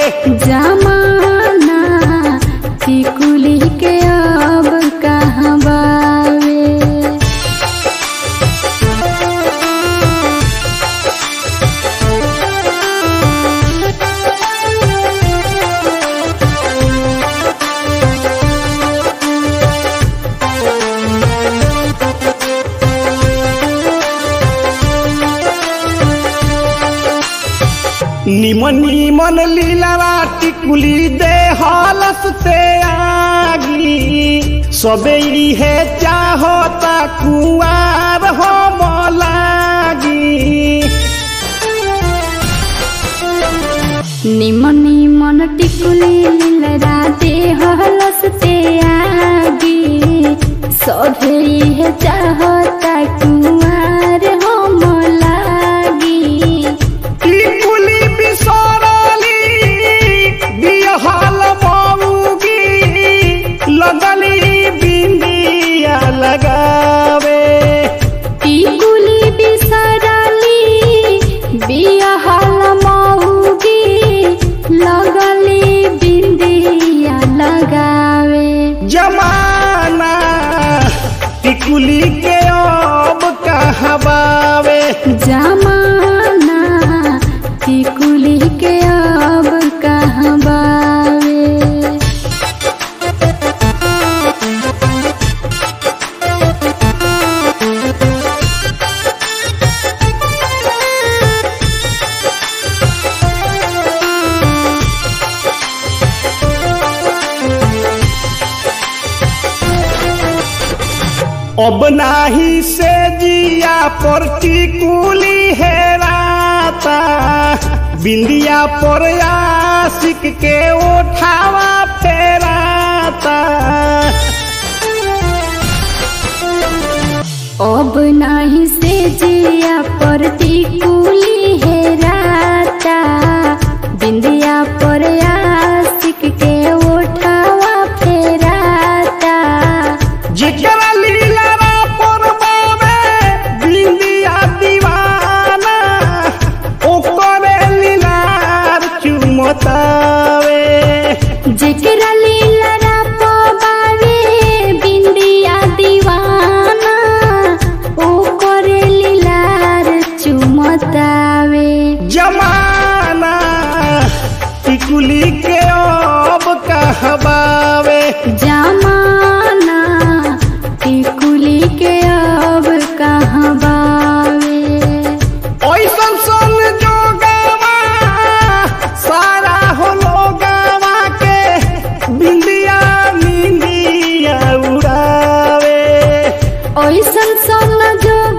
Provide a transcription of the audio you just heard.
जमाना टिकुली के अब कहाँ बावे निमन निमन लीलावा टिकुली दे हलस ते आगी सबे इहे चाहता कुआर हो लागी निमन निमन टिकुली लीलरा दे हलसते आगी सभे इहे चाहता कुमार हम लागी टिकुली बिसरली बिहल मऊगी लगली बिंदिया लगावे टिकुली बिसरली बियाहल मौगी लगली बिंदिया लगावे जमाना टिकुली के अब कहबावे जमाना टिकुली के अब कहाँ बावे अब नाही से जिया पर टिकुली हेराता बिंदिया पर आशिक के उठावा फेराता अब नाही से जिया पर टिकुली हेराता बिंदिया पर आशिक के उठावा फेराता जेकरा लीला पर बावे बिंदिया दीवाना ओकरे लीलार चुमतावे जेकरा लीलरा पबावे बिंदिया दीवाना ओ करे लीलार चुमतावे जमाना टिकुली के अब कहबावे जमाना टिकुली के अब कहाँ बावे ऐसन सन जोगावा सारा हो लोगावा के बिंदिया निंदिया उड़ावे ओइसन सन जो